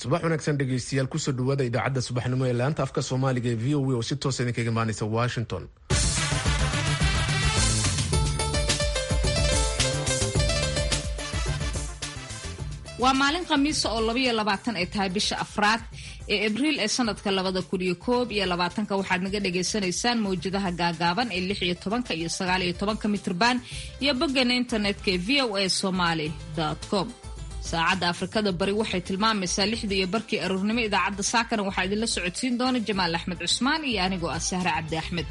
subax wanaagsan dhegeystayaal kusoo dhawaada idaacadda subaxnimo ee laanta afka soomaaliga ee v o a oo si toosa idinkaga imaanaysa washington waa maalin khamiisa oo labaiyo labaatan ay tahay bisha afraad ee abriil ee sanadka labada kun iyo koob iyo labaatanka waxaad naga dhagaysanaysaan mawjadaha gaagaaban ee lix iyo tobanka iyo sagaal iyo tobanka mitrban iyo boggeena internetka ee v o a somaly com saacadda afrikada bari waxay tilmaamaysaa lixda iyo barkii aroornimo idaacadda saakana waxaa idinla socodsiin doona jamaal axmed cusmaan iyo anigoo ah sahre cabdi axmed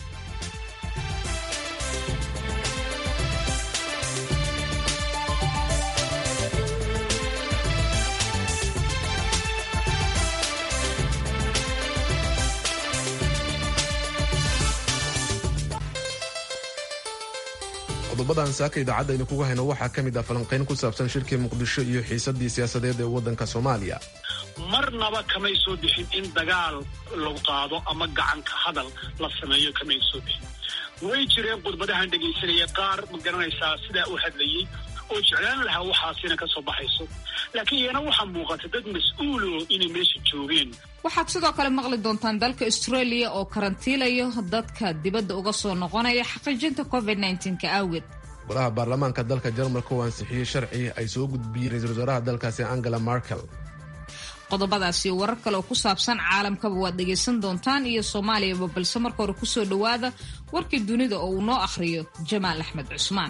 qodobadan saaka idaacadda aynu kuga hayno waxaa ka mid ah falanqayn ku saabsan shirkii muqdisho iyo xiisadii siyaasadeed ee waddanka soomaaliya marnaba kamay soo bixin in dagaal lagu qaado ama gacanka hadal la sameeyo kamay soo bixin way jireen khudbadahan dhegaysanaya qaar ma garanaysaa sidaa u hadlayey oo jeclaan lahaa waxaasina ka soo baxayso laakiin iyana waxaa muuqata dad mas-uulo inay meesha joogeen waxaad sidoo kale maqli doontaan dalka australia oo karantiilayo dadka dibadda uga soo noqonaya xaqiijinta covid nka awgeed golaha baarlamaanka dalka jarmalka oo ansixiyey sharci ay soo gudbiyeen ra-isul wasaaraha dalkaasi angela markel qodobadaas iyo warar kale oo ku saabsan caalamkaba waad dhegaysan doontaan iyo soomaaliyaba balse marka hore kusoo dhowaada warkii dunida oo uu noo akhriyo jamaal axmed cusmaan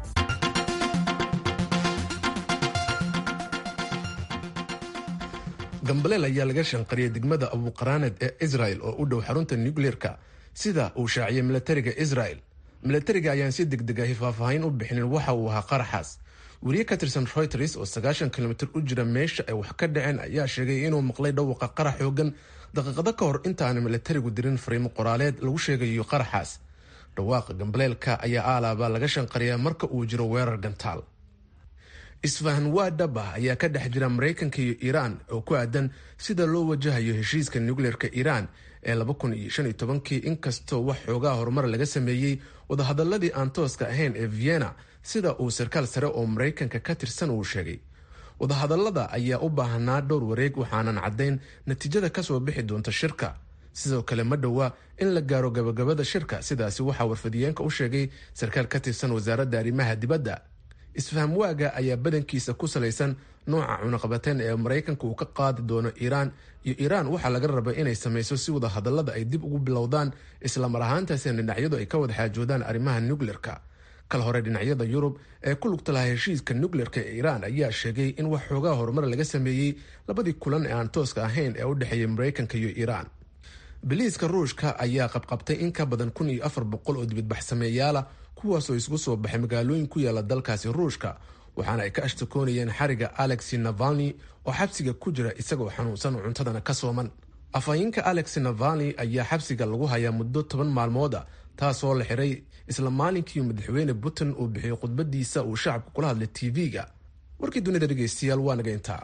gambaleel ayaa laga shanqariyay degmada abuqaraaneed ee israel oo u dhow xarunta nucleerka sida uu shaaciyay milatariga israel milatariga ayaan si degdeg ahi faahfaahin u bixinin waxa uu ahaa qaraxaas weriye ka tirsan reuters oo sagaashan kilomitir u jira meesha ay wax ka dhaceen ayaa sheegay inuu maqlay dhawaqa qarax xoogan daqiiqado ka hor intaana milatarigu dirin fariimo qoraaleed lagu sheegayo qaraxaas dhawaaqa gambaleelka ayaa aalaaba laga shanqariyaa marka uu jiro weerar gantaal isfahan waa dhab ah ayaa ka dhex jira maraykanka iyo iiraan oo ku aadan sida loo wajahayo heshiiska nucleerka iiraan ee kii inkastoo wax xoogaa horumar laga sameeyey wadahadaladii aan tooska ahayn ee vienna sida uu sarkaal sare oo maraykanka ka tirsan uu sheegay wadahadalada ayaa u baahanaa dhowr wareeg waxaanan caddayn natiijada kasoo bixi doonta shirka sidoo kale ma dhowaa in la gaaro gabagabada shirka sidaasi waxaa warfadiyeenka u sheegay sarkaal ka tirsan wasaaradda arrimaha dibadda isfaham waaga ayaa badankiisa ku salaysan nooca cunaqabateen ee maraykanka uu ka qaadi doono iiraan iyo iiraan waxaa laga raba inay samayso si wada hadallada ay dib ugu bilowdaan islamar ahaantaasina dhinacyadu ay ka wada xaajoodaan arrimaha nucleerka kal hore dhinacyada yurub ee ku lugta lahaa heshiiska nucleerka ee iiraan ayaa sheegay in wax xoogaa horumar laga sameeyey labadii kulan ee aan tooska ahayn ee u dhexeeyay maraykanka iyo iiraan biliiska ruushka ayaa qabqabtay in ka badan kun iyo afar boqol oo dibadbaxsameeyaala kuwaasoo isugu soo baxay magaalooyin ku yaala dalkaasi ruushka waxaana ay ka ashtakoonayeen xariga alexi navalni oo xabsiga ku jira isagoo xanuunsan oo cuntadana ka sooman afhayeenka alexi navalni ayaa xabsiga lagu hayaa muddo toban maalmood a taasoo la xiray isla maalinkii madaxweyne putin uu bixiyey khudbadiisa uu shacabka kula hadlay tv-ga warkii dunida dhegeystayaal waa naga intaa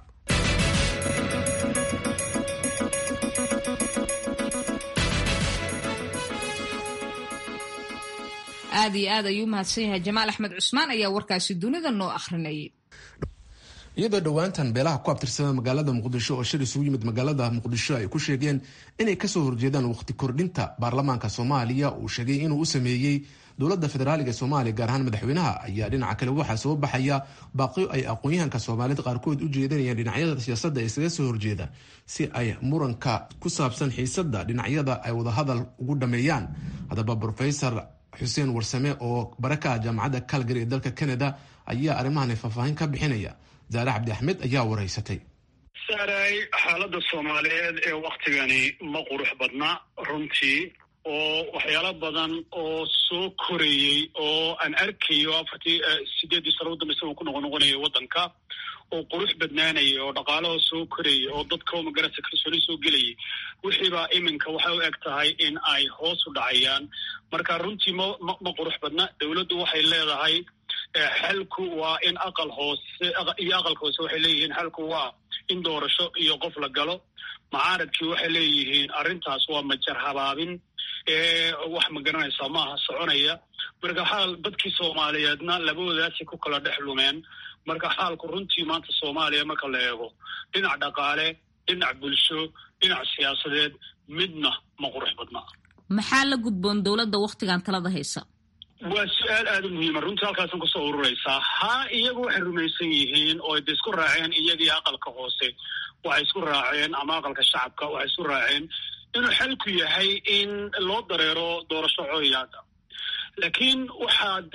aad iyo aad ayuu mahadsan yahay jamaal axmed cusmaan ayaa warkaasi dunida noo akhrinayay iyadoo dhowaantan beelaha ku abtirsada magaalada muqdisho oo shir isugu yimid magaalada muqdisho ay ku sheegeen inay kasoo horjeedaan waqti kordhinta baarlamaanka soomaaliya uu sheegay inuu u sameeyey dowladda federaaliga ee soomaaliya gaar ahaan madaxweynaha ayaa dhinaca kale waxaa soo baxaya baaqiyo ay aqoon-yahanka soomaaliyed qaarkood u jeedanayaan dhinacyada siyaasadda ee isaga soo horjeeda si ay muranka ku saabsan xiisadda dhinacyada ay wadahadal ugu dhameeyaan haddaba rofesor xuseen warsame oo baraka ah jaamacadda calgary ee dalka canada ayaa arrimahan faahfaahin ka bixinaya zaare cabdi axmed ayaa wareysatay saaray xaaladda soomaaliyeed ee waktigani ma qurux badna runtii oo waxyaalo badan oo soo korayey oo aan arkayo afartii sideeddii sano udambeysa uu ku noqon noqonayo waddanka oo qurux badnaanayay oo dhaqaalaha soo korayay oo dadka magarasa kalsooni soo gelayay wixiibaa iminka waxay u eg tahay in ay hoos u dhacayaan marka runtii ma ma ma qurux badna dowladdu waxay leedahay xalku waa in aqal hoose iyo aqalka hoose waxay leeyihiin xalku waa in doorasho iyo qof la galo macaaradkii waxay leeyihiin arrintaas waa majar habaabin wax ma garanaysaa maaha soconaya marka xaal dadkii soomaaliyeedna labadoodaasi ku kala dhex lumeen marka xaalku runtii maanta soomaaliya marka la eego dhinac dhaqaale dhinac bulsho dhinac siyaasadeed midna ma qurux badna maxaa la gudboon dowladda wakhtigan talada haysa waa su-aal aada u muhiima runtii halkaasan kusoo ururaysaa haa iyagu waxay rumaysan yihiin oo de isku raaceen iyagii aqalka hoose waxay isku raaceen ama aqalka shacabka waxay isku raaceen inuu xalku yahay in loo dareero doorasho cooyaada laakiin waxaad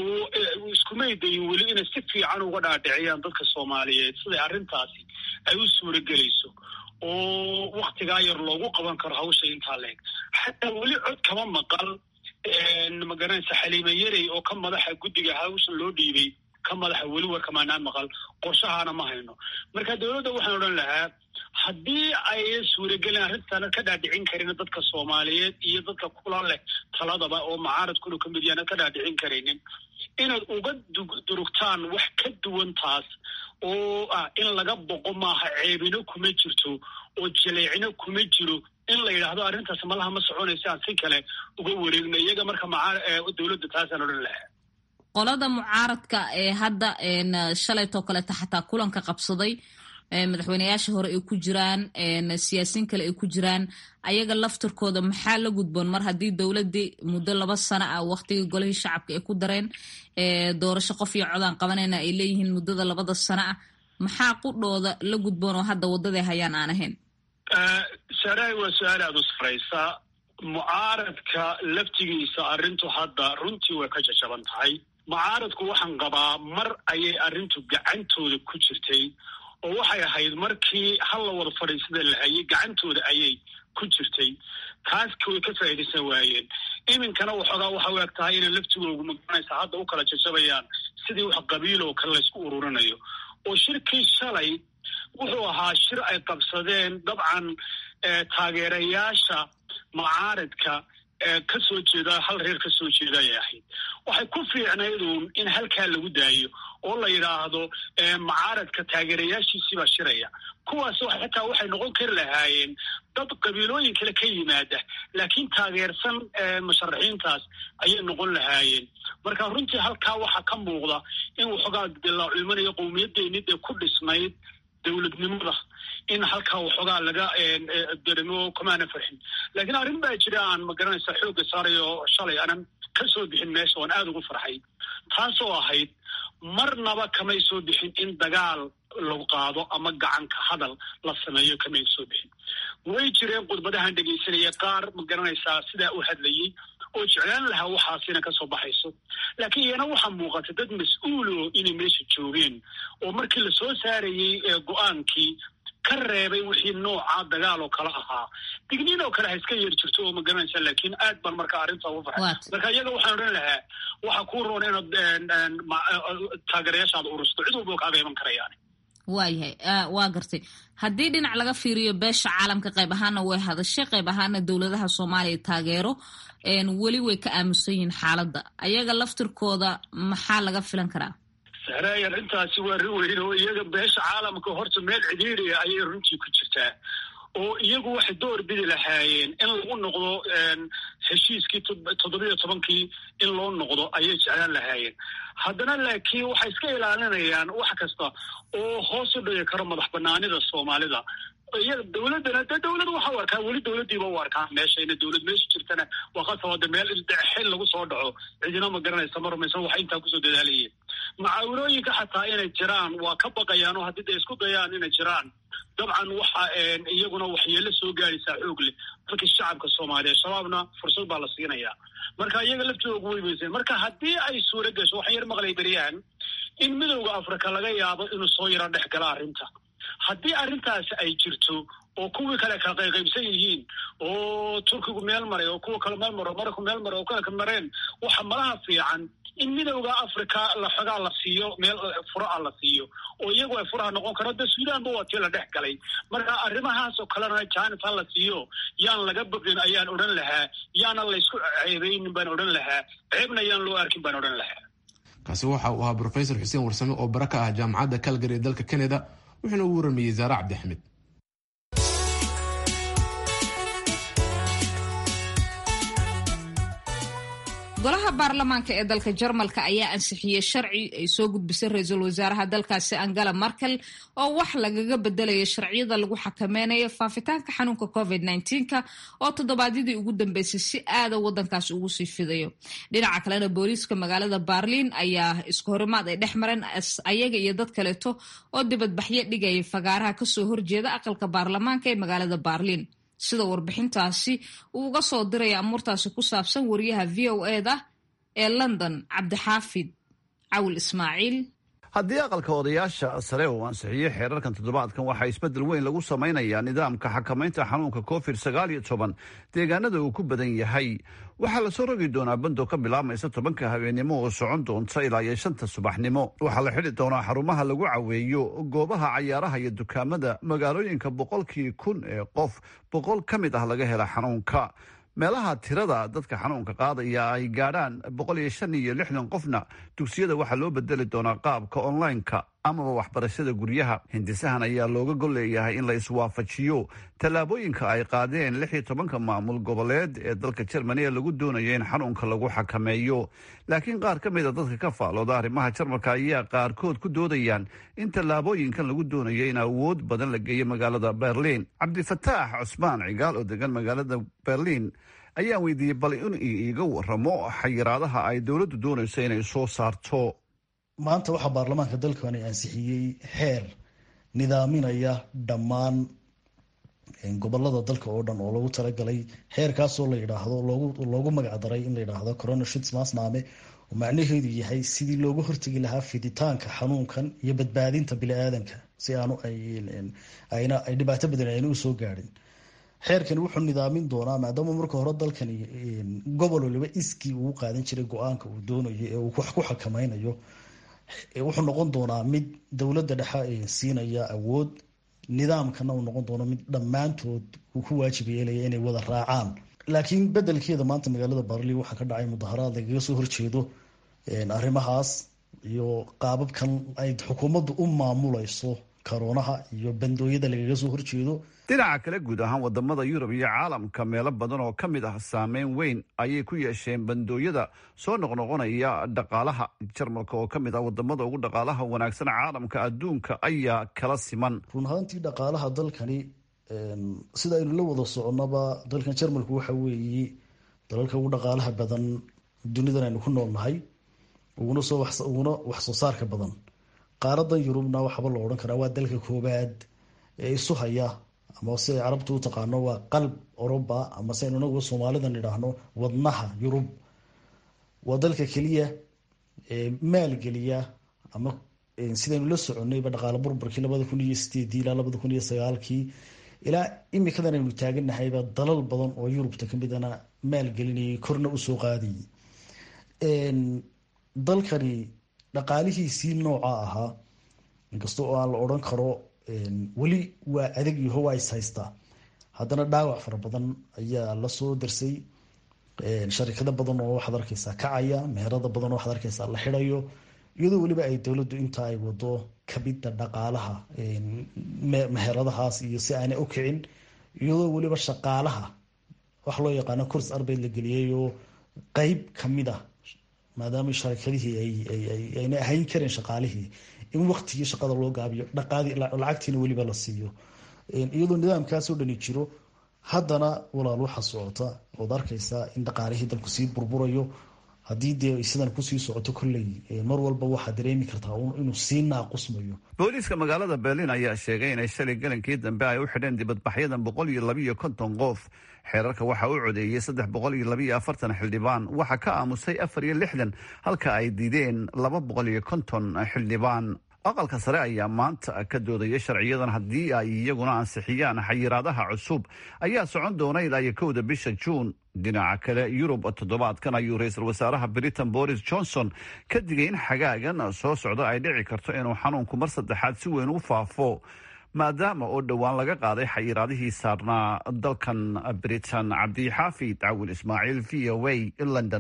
iskumay dayin weli inay si fiican uga dhaadhiciyaan dadka soomaaliyeed siday arrintaasi ay u suura gelayso oo waktigaa yar loogu qaban karo hawsha intaa leeg xataa weli cod kama maqal magaranaysa xaliime yarey oo ka madaxa guddiga hawshan loo dhiibay ka madaxa weli warkamaanaa maqal qorshahaana ma hayno marka dowladda waxaan odhan lahaa haddii ay suuragelin arrintaana ka dhaadhicin karin dadka soomaaliyeed iyo dadka kula leh taladaba oo macaaradkuna kamid yaana ka dhaadhicin karaynin inaad uga durugtaan wax ka duwan taas oo ah in laga boqo maaha ceebino kuma jirto oo jaleecino kuma jiro in la yidhaahdo arrintaas malaha ma soconaysa aan si kale uga wareegno iyaga marka dowladda taasaan odhan lahaa qolada mucaaradka ee hadda shalaytoo kaleeta xataa kulanka qabsaday madaxweyneyaasha hore ay ku jiraan siyaasiin kale ay ku jiraan ayaga laftirkooda maxaa la gudboon mar haddii dowladdii muddo laba sano ah waktigii golihii shacabka ay ku dareen doorasho qof iyo codaan qabanayna ay leeyihiin muddada labada sano ah maxaa qudhooda la gudboon oo hadda waddaday hayaan aan ahayn saaraay waa su-aal aada u saraysa mucaaradka laftigiisa arrintu hadda runtii way ka jajaban tahay mucaaradku waxaan qabaa mar ayay arrintu gacantooda ku jirtay oo waxay ahayd markii hal la wada fadhiisada la hayay gacantooda ayay ku jirtay taaski way ka faa'iidaysan waayeen iminkana waxoogaa waxa u eg tahay inay laftigoogu magaranaysa hadda u kala jajabayaan sidii wax qabiil oo kale laysku ururinayo oo shirkii shalay wuxuu ahaa shir ay qabsadeen dabcan taageerayaasha mucaaradka ka soo jeeda hal reer ka soo jeeda ayay ahayd waxay ku fiicnayduun in halkaa lagu daayo oo la yidhaahdo mucaaradka taageerayaashiisii baa shiraya kuwaas xitaa waxay noqon kari lahaayeen dad qabiilooyin kale ka yimaada laakiin taageersan musharaxiintaas ayay noqon lahaayeen marka runtii halkaa waxaa ka muuqda in waxoogaa dilaaculmanayo qowmiyadeeni dee ku dhisnayd dowladnimada in halkaa waxoogaa laga deremo kamaana farxin laakiin arrin baa jira aan magaranaysa xoogga saarayo shalay aanan ka soo bixin meesha oan aada ugu farxay taasoo ahayd marnaba kamay soo bixin in dagaal lagu qaado ama gacanka hadal la sameeyo kamay soo bixin way jireen khudbadahan dhegaysanaya qaar magaranaysaa sidaa u hadlayey oo jeclaan lahaa waxaasina ka soo baxayso laakiin iyana waxaa muuqata dad mas-uulo inay meesha joogeen oo markii lasoo saarayey go-aankii ka reebay wixii nooca dagaal oo kale ahaa digniin oo kale ha iska yeer jirto oo magaranaysa laakiin aad baan marka arrinta ugu farxay marka iyaga waxaan odhan lahaa waxaa kuu roon inaad taageerayaashaada urusto cid walba kaaga iman karayaan waayahay waa gartay haddii dhinac laga fiiriyo beesha caalamka qayb ahaana way hadashay qayb ahaana dowladaha soomaaliya taageero weli way ka aamusan yihiin xaaladda ayaga laftirkooda maxaa laga filan karaa sahraay arrintaasi waa rin weyn oo iyaga beesha caalamka horta meel cidhiiriya ayay runtii ku jirtaa oo iyagu waxay door bidi lahaayeen in lagu noqdo heshiiskii toddobiyo tobankii in loo noqdo ayay jeclaan lahaayeen haddana laakiin waxay iska ilaalinayaan wax kasta oo hoos u dhigi karo madax banaanida soomaalida iyaga dowladdana dee dowlad waxa u arkaa weli dowladdiiba u arkaan meesha ina dowlad meesha jirtana waa qasabada meel xil lagu soo dhaco cidina ma garanaysa ma rumaysan waxay intaa kusoo dadaalayeen macaawinooyinka xataa inay jiraan waa ka baqayaan oo haddii day isku dayaan inay jiraan dabcan waxa iyaguna waxyeelo soo gaadaysaa xoog leh dalkii shacabka soomaaliya shabaabna fursad baa la siinayaa marka iyaga laftooga way weyseen marka haddii ay suura gasho waxaan yar maqlay beryahan in midowda africa laga yaabo inuu soo yaro dhex gala arrinta haddii arrintaasi ay jirto oo kuwii kale kala qayqaybsan yihiin oo turkigu meel maray oo kuwa kale meel maro marayku meel maray oo kale ka mareen waxa malaha fiican in midowda africa la xogaa la siiyo meel furaha la siiyo oo iyagu ay furaha noqon karo de suudaanba waa tii la dhex galay marka arrimahaas oo kalena jaanib ha la siiyo yaan laga bogin ayaan odhan lahaa yaana laysku ceebeynin baan odhan lahaa ceebna yaan loo arkin baan odhan lahaa kaasi waxa uu ahaa brofesor xuseen warsame oo bara ka ah jaamacadda calgary ee dalka canada wuxuuna ugu waramayey zaare cabdixmed golaha baarlamaanka ee dalka jarmalka ayaa ansixiyey sharci ay soo gudbisay ra-iisul wasaaraha dalkaasi angela markel oo wax lagaga bedelaya sharciyada lagu xakameynayo faafitaanka xanuunka covid -ka oo toddobaadyadii ugu dambeysay si aada wadankaasi ugu sii fidayo dhinaca kalena booliiska magaalada baarliin ayaa isku horimaad ay dhex mareen ayaga iyo dad kaleeto oo dibadbaxyo dhigaya fagaaraha kasoo horjeeda aqalka baarlamaanka ee magaalada baarliin sida warbixintaasi uu uga soo diraya amuurtaasi ku saabsan wariyaha v o eda ee london cabdixaafid cawil ismaaciil haddii aqalka odayaasha sare uu ansixiyey xeerarkan toddobaadkan waxaa isbeddel weyn lagu samaynayaa nidaamka xakamaynta xanuunka covid sagaal iyo toban deegaanada uu ku badan yahay waxaa lasoo rogi doonaa bando ka bilaabmaysa tobanka habeennimo oo socon doonta ilaa iyo shanta subaxnimo waxaa la xidhi doonaa xarumaha lagu caweeyo goobaha cayaaraha iyo dukaamada magaalooyinka boqolkii kun ee qof boqol ka mid ah laga hela xanuunka meelaha tirada dadka xanuunka qaadaya ay gaadhaan boqol iyo shan iyo lixdan qofna dugsiyada waxaa loo bedeli doonaa qaabka online-ka amaba waxbarashada guryaha hindisahan ayaa looga golleeyahay in la iswaafajiyo tallaabooyinka ay qaadeen lix iyo tobanka maamul goboleed ee dalka jermani ee lagu doonayo in xanuunka lagu xakameeyo laakiin qaar ka mida dadka ka faalooda arrimaha jarmalka ayaa qaarkood ku doodayaan in tallaabooyinkan lagu doonayo in awood badan la geeyo magaalada berliin cabdifataax cusmaan cigaal oo degan magaalada berliin ayaan weydiiyey bal in iiga waramo xayiraadaha ay dowladdu doonayso inay soo saarto maanta waxaa baarlamaanka dalkani ansixiyey xeer nidaaminaya dhammaan gobolada dalka oo dhan oo lagu talagalay xeerkaasoo la yidhaahdo loogu magacdaray in la yidhaahdo corona shits maasnaame oo macnaheedu yahay sidii looga hortegi lahaa fiditaanka xanuunkan iyo badbaadinta bili-aadanka si aanu ayna ay dhibaato badan ayna usoo gaadhin xeerkani wuxuu nidaamin doonaa maadaama marka hore dalkani gobol waliba iskii uu qaadan jiray go-aanka uu doonayo ee uu wax ku xakameynayo wuxuu noqon doonaa mid dowladda dhexe siinaya awood nidaamkana uu noqon doono mid dhammaantood uu ku waajib yeelaya inay wada raacaan laakiin bedelkeeda maanta magaalada barli waxaa ka dhacay mudaharaad lagaga soo horjeedo arrimahaas iyo qaababkan ay xukuumaddu u maamulayso karoonaha iyo bandooyada lagaga soo horjeedo dhinaca kale guud ahaan wadamada yurub iyo caalamka meelo badan oo ka mid ah saameyn weyn ayay ku yeesheen bandooyada soo noqnoqonaya dhaqaalaha jarmalka oo ka mid ah wadamada ugu dhaqaalaha wanaagsan caalamka adduunka ayaa kala siman run ahaantii dhaqaalaha dalkani sida aynu la wada soconaba dalkan jarmalku waxa weeye dalalka ugu dhaqaalaha badan dunidan aynu ku noolnahay uguna soo uguna wax soo saarka badan qaaradan yurubna waxaaba la odhan karaa waa dalka koobaad ee isu haya ama si ay carabtu u taqaano waa qalb oroba ama si aynu inagu soomaalidan idhaahno wadnaha yurub waa dalka keliya maalgeliya ama sidaynu la soconayba dhaqaale burburkii labada kun iyo sideedii ilaa labada kun iyo sagaalkii ilaa imikadan aynu taaganahayba dalal badan oo yurubta kamidana maalgelinayay korna usoo qaadayay dalkani dhaqaalihiisii nooca ahaa inkasta oo aan la odhan karo weli waa adag yaho waa is haystaa haddana dhaawac fara badan ayaa lasoo darsay sharikado badan oo waxaad arkeysaa kacaya meherada badan oo waxaad arkeysaa la xidayo iyadoo weliba ay dowladdu inta ay wado kabida dhaqaalaha meheradahaas iyo si aanay u kicin iyadoo weliba shaqaalaha wax loo yaqaano kurs arbeyd la geliyay oo qeyb kamid ah maadaama sharikadihii ayna ahayn karin shaqaalihii in waktigii shaqada loo gaabiyo lacagtiina weliba la siiyo iyadoo nidaamkaasoo dhani jiro haddana walaal waxa socota ood arkeysaa in dhaqaalihii dalku sii burburayo haddii dee sidan kusii socoto kolley mar walba waxaa dareemi kartaa inuu sii naaqusmayo booliiska magaalada berliin ayaa sheegay inay shalay galankii dambe ay u xidheen dibadbaxyadan boqol iyo labiiyo konton qof xeerarka waxaa u codeeyey saddex boqol iyo labiiyo afartan xildhibaan waxaa ka aamusay afar iyo lixdan halka ay diideen laba boqol iyo konton xildhibaan aqalka sare ayaa maanta ka doodaya sharciyadan haddii ay iyaguna ansixiyaan xayiraadaha cusub ayaa socon doona ilaa iyo kowda bisha juun dhinaca kale yurub toddobaadkan ayuu ra-iisul wasaaraha britain boris johnson ka digay in xagaagan soo socda ay dhici karto inuu xanuunku mar saddexaad si weyn u faafo maadaama oo dhowaan laga qaaday xayiraadihii saarnaa dalkan britain cabdixaafid cawil ismaaciil v o a london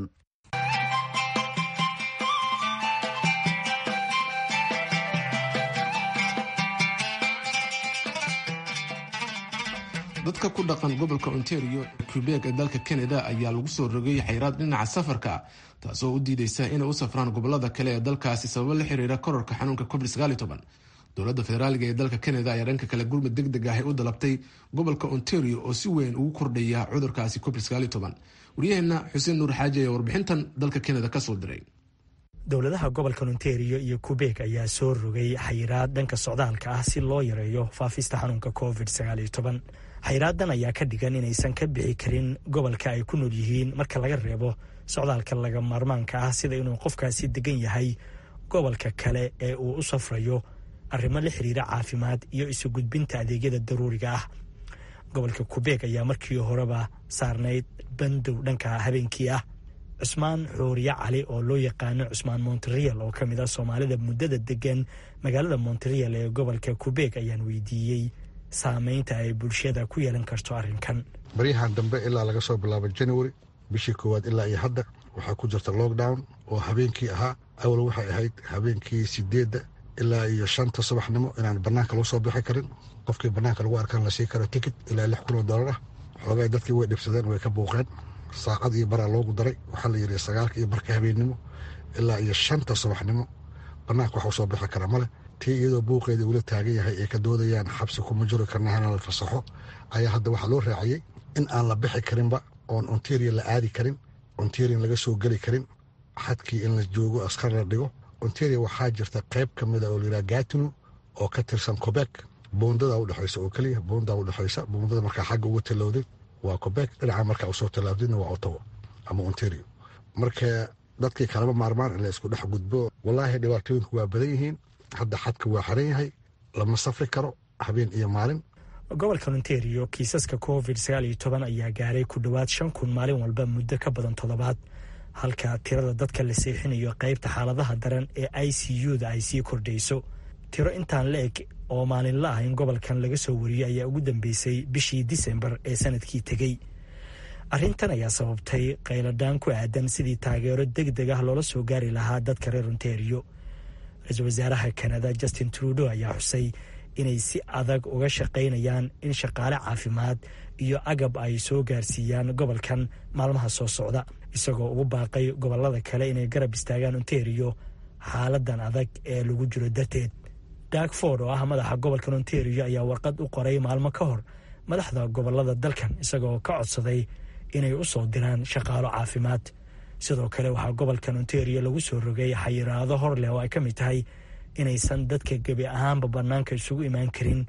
dadka ku dhaqan gobolka ontario quebec ee dalka canada ayaa lagu soo rogay xayraad dhinaca safarka taasoo u diideysa inay u safraan gobolada kale ee dalkaasi sababo la xiriira kororka xanuunka covid dowladda federaaliga ee dalka canada ayaa dhanka kale gurmud deg deg ah u dalabtay gobolka ontario oo si weyn ugu kordhaya cudurkaasi covid waryaheena xuseen nuur xaaji ayaa warbixintan dalka canada kasoo diray dowladaha gobolka ontario iyo qubeeg ayaa soo rogay xayiraad dhanka socdaalka ah si loo yareeyo faafista xanuunka covid xayiraadan ayaa ka dhigan inaysan ka bixi karin gobolka ay ku nool yihiin marka laga reebo socdaalka laga maarmaanka ah sida inuu qofkaasi degan yahay gobolka kale ee uu u safrayo arrimo la xiriira caafimaad iyo isu gudbinta adeegyada daruuriga ah gobolka qubeeg ayaa markii horeba saarnayd bandow dhanka habeenkii ah cusmaan xooriye cali oo loo yaqaano cusmaan monterial oo ka mid ah soomaalida muddada degan magaalada monterial ee gobolka qubeeg ayaan weydiiyey saameynta ay bulshada ku yeelan karto arrinkan baryahan dambe ilaa laga soo bilaabo january bishii koowaad ilaa iyo hadda waxaa ku jirta lockdown oo habeenkii ahaa awal waxay ahayd habeenkii sideedda ilaa iyo shanta subaxnimo inaan banaanka lagu soo bixi karin qofkii banaanka lagu arkaan la sii karo ticket ilaa lix kun oo dollar ah xoogay dadkii way dhibsadeen way ka buuqeen saacad iyo baraa loogu daray waxaa la yidhi sagaalka iyo barka habeennimo ilaa iyo shanta subaxnimo banaanka waxu soo bixi kara male tii iyadoo buuqeeda ula taagan yahay ay ka doodayaan xabsi kuma jiri karna hana la fasaxo ayaa hadda waxaa loo raaciyey in aan la bixi karinba oon ontario la aadi karin ontario laga soo geli karin xadkii in la joogo askar la dhigo ontario waxaa jirta qayb ka mida oo layidhaha gatino oo ka tirsan quebec boondada udhexaysa oo keliya boondaa udhexaysa boondada markaa xagga uga tallowday waa quebec dhinaca markaa usoo tallaabdayna waa ottawa ama ontario marka dadkii kalama maarmaan in la isku dhex gudbo wallaahi dhibaatooyinku waa badan yihiin hadda xadka waa xiran yahay lama safri karo habeen iyo maalin gobolka ontario kiisaska covid ayaa gaaray ku dhowaad shan kun maalin walba muddo ka badan toddobaad halka tirada dadka la seexinayo qaybta xaaladaha daran ee i c u-da ay sii kordhayso tiro intaan la eg oo maalinla ah in gobolkan laga soo wariyey ayaa ugu dambeysay bishii disembar ee sanadkii tegey arrintan ayaa sababtay qayladhaan ku aadan sidii taageero deg deg ah loola soo gaari lahaa dadka reer ontario ra-iisul wasaaraha kanada justin trudo ayaa xusay inay si adag uga shaqaynayaan in shaqaale caafimaad iyo agab ay soo gaarsiiyaan gobolkan maalmaha soo socda isagoo ugu baaqay gobolada kale inay garab istaagaan ontario xaaladan adag ee lagu jiro darteed dakford oo ah madaxa gobolkan ontario ayaa warqad u qoray maalmo ka hor madaxda gobolada dalkan isagoo ka codsaday inay u soo diraan shaqaalo caafimaad sidoo kale waxaa gobolkan ontario lagu soo rogay xayiraado hor leh oo ay ka mid tahay inaysan dadka gebi ahaanba bannaanka isugu imaan karin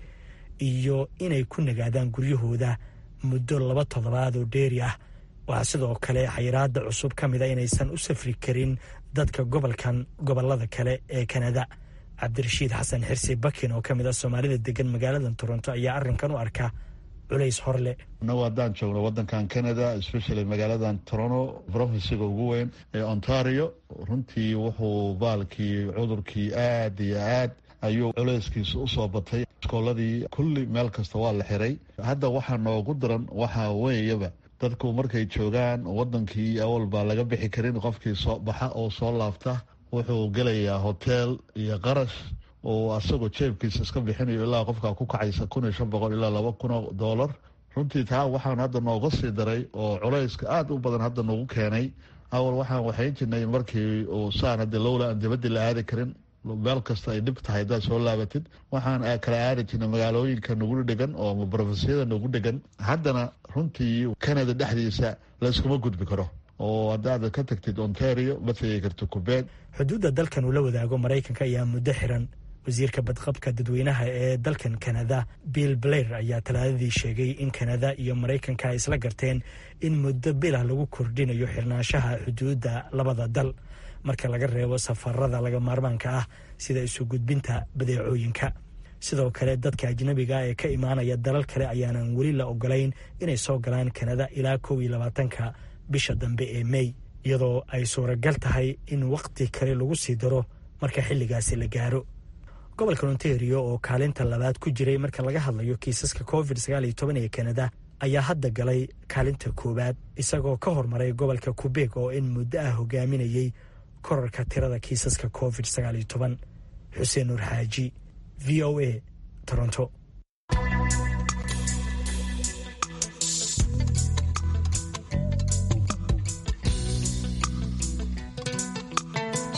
iyo inay ku nagaadaan guryahooda muddo laba toddobaad oo dheeri ah waxaa sidoo kale xayiraada cusub ka mid a inaysan u safri karin dadka gobolkan gobolada kale ee kanada cabdirashiid xasan xirsi bakin oo ka mid ah soomaalida degan magaaladan toronto ayaa arrinkan u arka culays horle inagu haddaan joogno wadankan canada especially magaaladan toronto provinciga ugu weyn ee ontario runtii wuxuu baalkii cudurkii aad iyo aad ayuu culayskiisa usoo batay iskooladii kulli meel kasta waa la xiray hadda waxaa noogu daran waxaa weeyaba dadku markay joogaan wadankii awal baa laga bixi karin qofkii soo baxa oo soo laabta wuxuu gelayaa hoteel iyo qarash oo asagoo jeebkiisa iska bixinayo ilaa qofkaa ku kacaysa kun iyo shan boqol ilaa laba kun oo doolar runtii taa waxaan hadda nooga sii daray oo culayska aada u badan hadda nagu keenay awal waxaan waxayn jirnay markii uu saan hadda lowla aan dibadii la aadi karin meel kasta ay dhib tahay haddaad soo laabatid waxaan kala aadi jirnay magaalooyinka nagu dhegan oo brofesiyada nagu dhegan haddana runtii canada dhexdiisa layskuma gudbi karo oo haddaad ka tagtid ontario ma tegi karto kubeeg xuduudda dalkan uu la wadaago maraykanka ayaa muddo xiran wasiirka badqabka dadweynaha ee dalkan kanada bill blair ayaa talaadadii sheegay in kanada iyo maraykanka ay isla garteen in muddo bilah lagu kordhinayo xirnaanshaha xuduudda labada dal marka laga reebo safarada laga maarmaanka ah sida isu gudbinta badeecooyinka sidoo kale dadka ajnabiga ee ka imaanaya dalal kale ayaanan weli la ogolayn inay soo galaan kanada ilaa kow iyo labaatanka bisha dambe ee mey iyadoo ay suuragal tahay in wakhti kale lagu sii daro marka xilligaasi la gaaro gobolka ontario oo kaalinta labaad ku jiray marka laga hadlayo kiisaska covid sagaaliyo toban ee kanada ayaa hadda galay kaalinta koowaad isagoo ka hormaray gobolka kubeeg oo in muddo ah hogaaminayey korarka tirada kiisaska covid sagaaliyo toban xuseen nuur xaaji v o a toronto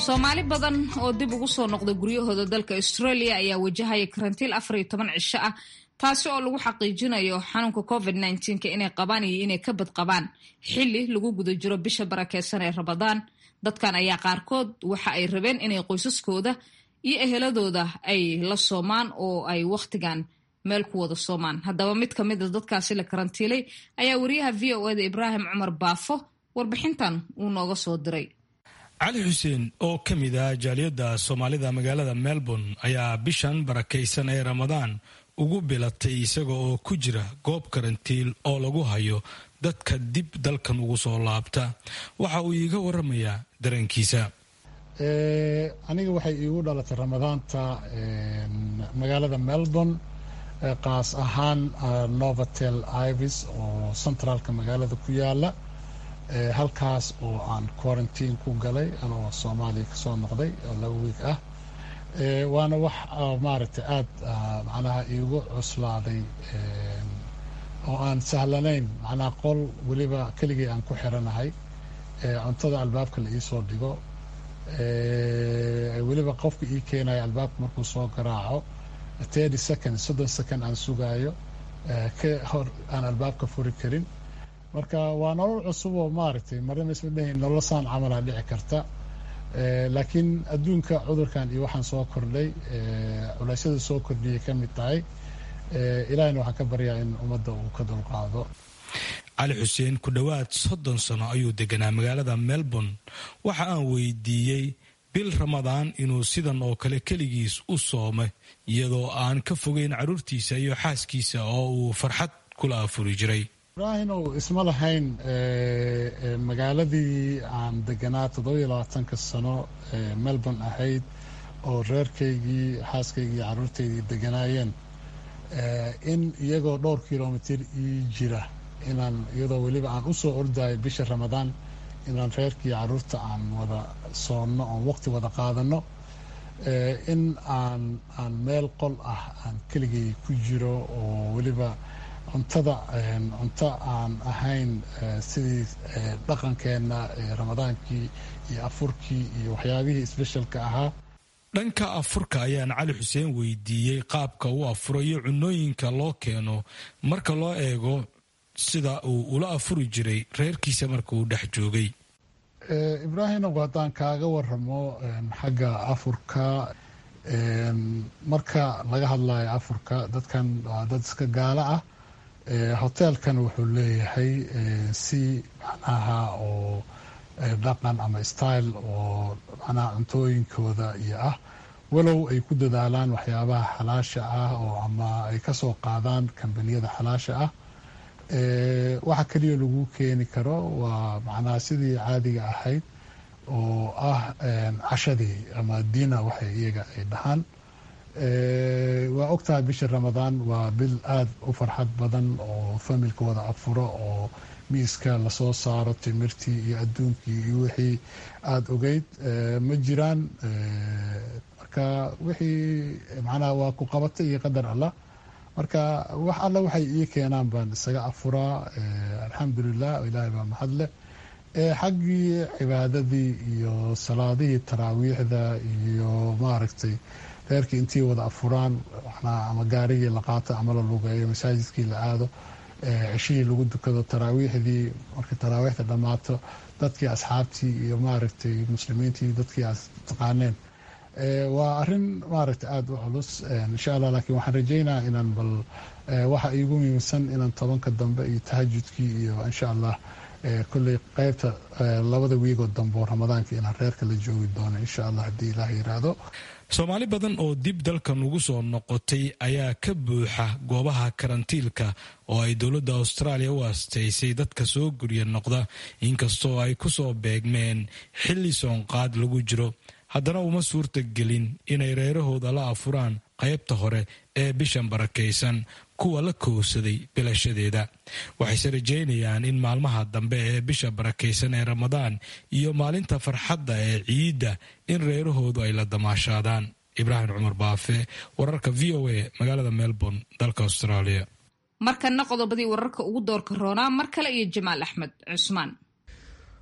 soomaali badan oo dib ugu soo noqda guryahooda dalka australia ayaa wajahaya karantiil afar iyo toban cisho ah taasi oo lagu xaqiijinayo xanuunka covid nka inay qabaan iyo inay ka badqabaan xili lagu guda jiro bisha barakeysan ee ramadaan dadkan ayaa qaarkood waxa ay rabeen inay qoysaskooda iyo eheladooda ay la soomaan oo ay wakhtigan meel ku wada soomaan haddaba mid ka mid a dadkaasi la karantiilay ayaa wariyaha v o eda ibraahim cumar baafo warbixintan uu nooga soo diray cali xuseen oo ka mid ah jaaliyadda soomaalida magaalada melbourne ayaa bishan barakaysan ee ramadaan ugu bilatay isaga oo ku jira goob karantiil oo lagu hayo dadka dib dalkan ugu soo laabta waxa uu iiga waramayaa dareenkiisa aniga waxay iigu dhalatay ramadaanta magaalada melbourne qaas ahaan novotel ivis oo centraalka magaalada ku yaala halkaas oo aan quarantine ku galay anoo soomaaliya kasoo noqday oo laba wiig ah waana wax maaragtay aada macnaha iigu cuslaaday oo aan sahlanayn macnaha qol weliba keligii aan ku xiranahay cuntada albaabka la iisoo dhigo weliba qofka ii keenayo albaabka markuu soo garaaco thirty second soddon second aan sugaayo ka hor aan albaabka furi karin marka waa nolol cusub oo maaragtay marnaba isma dhahayn nolosaan camalaa dhici karta laakiin adduunka cudurkan iyo waxaan soo kordhay culeysyada soo kordhiyay ka mid tahay ilaahina waxaan ka baryaa in ummadda uu ka dulqaado cali xuseen ku dhowaad soddon sano ayuu deganaa magaalada melbourne waxa aan weydiiyey bil ramadaan inuu sidan oo kale keligiis u soomay iyadoo aan ka fogeyn carruurtiisa iyo xaaskiisa oo uu farxad kula afuri jiray ibraahinow isma lahayn magaaladii aan deganaa toddobiyo labaatanka sano melbourne ahayd oo reerkaygii xaaskaygii iyo carruurtaydii deganaayeen in iyagoo dhowr kilomitir ii jira inaan iyadoo weliba aan usoo ordayo bisha ramadaan inaan reerkii carruurta aan wada soonno oon waqti wada qaadano in aan aan meel qol ah aan keligay ku jiro oo weliba cuntada cunto aan ahayn sidii dhaqankeenna ramadaankii iyo afurkii iyo waxyaabihii sbeshalka ahaa dhanka afurka ayaan cali xuseen weydiiyey qaabka uu afuro iyo cunooyinka loo keeno marka loo eego sida uu ula afuri jiray reerkiisa marka uu dhex joogay ibraahimow haddaan kaaga waramo xagga afurka marka laga hadlayo afurka dadkan waa dad iska gaalo ah hoteelkan wuxuu leeyahay si macnaha oo dhaqan ama style oo macnaha cuntooyinkooda iyo ah walow ay ku dadaalaan waxyaabaha xalaasha ah oo ama ay ka soo qaadaan kambaniyada xalaasha ah waxa keliya lagu keeni karo waa macnaha sidii caadiga ahayd oo ah cashadii ama diina waxay iyaga ay dhahaan waa ogtahay bisha ramadaan waa bil aada u farxad badan oo familka wada afuro oo miiska lasoo saaro timirtii iyo adduunkii iyo wixii aada ogeyd ma jiraan marka wixii macnaha waa ku qabatay iyo qadar allah marka wax alla waxay ii keenaan baan isaga afuraa alxamdulilah ilaahay baa mahad leh xaggii cibaadadii iyo salaadihii taraawiixda iyo maaragtay reerkii intii wada afuraan ama gaarigii la qaato ama la lugeeyo masaajidkii la aado ceshihii lagu dukado taraawiixdii markay taraawiixda dhammaato dadkii asxaabtii iyo maaragtay muslimiintii dadkii aad taqaaneen waa arin maaragtay aada u culus insha allah laakiin waxaan rajeynaya inaan bal waxa iigu muhiimsan inaan tobanka dambe iyo tahajudkii iyo insha allah kolley qeybta labada wiigoo dambe oo ramadaanka inaan reerka la joogi doono insha allah haddii ilaah yiraahdo soomaali badan oo dib dalkan ugu soo noqotay ayaa ka buuxa goobaha karantiilka oo ay dowladda austraaliya u asteysay dadka soo gurya noqda inkastoo ay ku soo beegmeen xilli soonqaad lagu jiro haddana uma suurta gelin inay reerahooda la afuraan qaybta hore ee bishan barakaysan kuwa la kowsaday bilashadeeda waxayse rajeynayaan in maalmaha dambe ee bisha barakaysan ee ramadaan iyo maalinta farxadda ee ciidda in reerahoodu ay la damaashaadaan ibraahim cumar baafe wararka v o a magaalada melbourne dalka australia markana qodobadii wararka ugu doorka roonaa mar kale iyo jamaal axmed cusmaan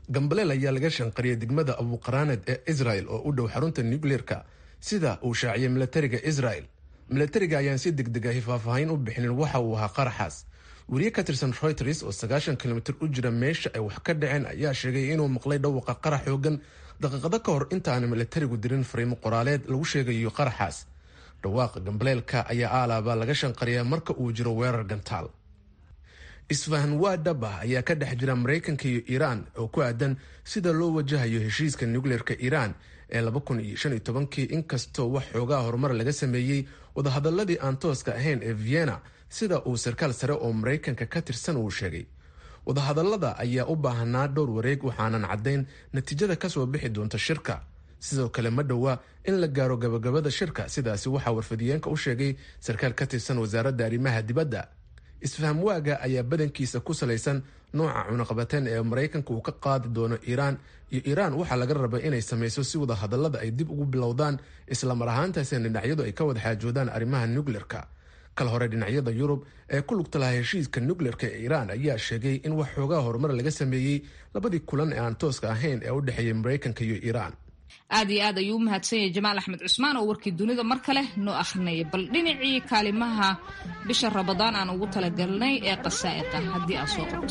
gambaleel ayaa laga shanqariyay degmada abuqaraaned ee israel oo u dhow xarunta nucleerka sida uu shaaciyay milatariga israel milatariga ayaan si degdega hifaafaahayn u bixinin waxa uu ahaa qaraxaas weriye ka tirsan reuters oo sagaashan kilomitir u jira meesha ay wax ka dhaceen ayaa sheegay inuu maqlay dhawaqa qarax xoogan daqiiqado ka hor intaana milatarigu dirin fariimo qoraaleed lagu sheegayo qaraxaas dhawaaqa gambaleelka ayaa aalaaba laga shanqariyaa marka uu jiro weerar gantaal isfahan waa dhab ah ayaa ka dhex jira maraykanka iyo iiraan oo ku aadan sida loo wajahayo heshiiska nucleerka iiraan ee kii inkastoo wax xoogaa horumar laga sameeyey wadahadaladii aan tooska ahayn ee vienna sida uu sarkaal sare oo maraykanka ka tirsan uu sheegay wadahadalada ayaa u baahanaa dhowr wareeg waxaanan caddayn natiijada kasoo bixi doonta shirka sidoo kale ma dhowa in la gaaro gabagabada shirka sidaasi waxaa warfadiyeenka u sheegay sarkaal ka tirsan wasaaradda arrimaha dibadda isfaham waaga ayaa badankiisa ku salaysan nooca cunaqabateen ee maraykanka uu ka qaadi doono iiraan iyo iiraan waxaa laga rabay inay samayso si wada hadallada ay dib ugu bilowdaan islamar ahaantaasina dhinacyadu ay ka wada xaajoodaan arrimaha nucleerka kal hore dhinacyada yurub ee ku lugta lahaa heshiiska nucleerka ee iiraan ayaa sheegay in wax xoogaa horumar laga sameeyey labadii kulan ee aan tooska ahayn ee u dhexeeyay maraykanka iyo iiraan aad iyo aad ayuu u mahadsan yahay jamaal axmed cusmaan oo warkii dunida mar kale noo akhrinaya bal dhinacii kaalimaha bisha rabadaan aan ugu talagalnay ee qasaa'iqa haddii aad soo qabto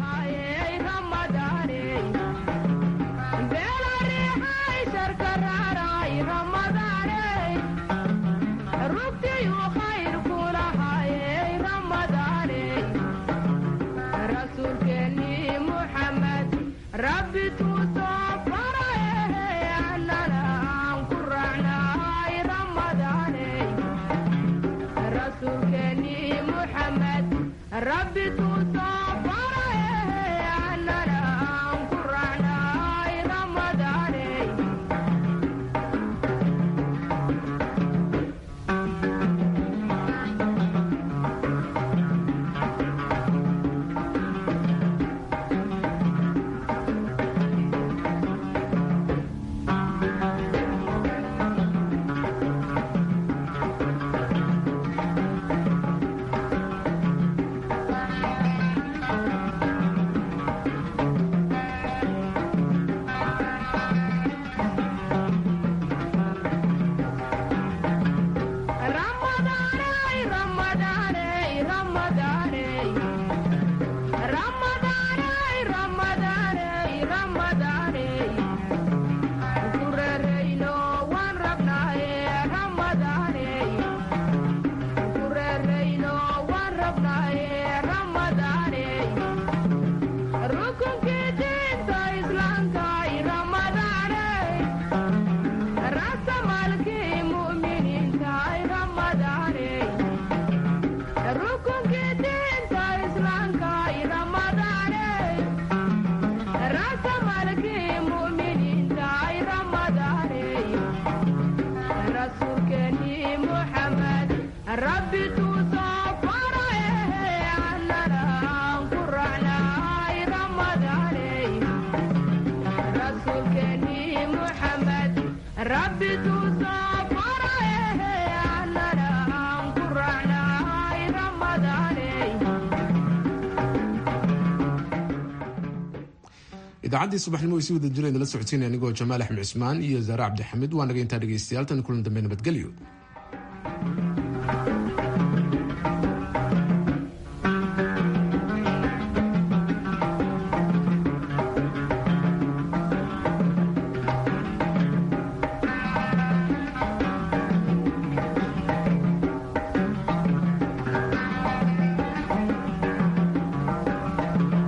idaacaddii subaxnimo way si wada jira idinla socodsiinaya anigoo jamaal axmed cusmaan iyo zaare cabdixamiid waa naga intaa dhegaystayaal tan kulan dambe nabadgelyo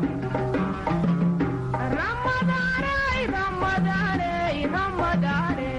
Ramadane, Ramadane,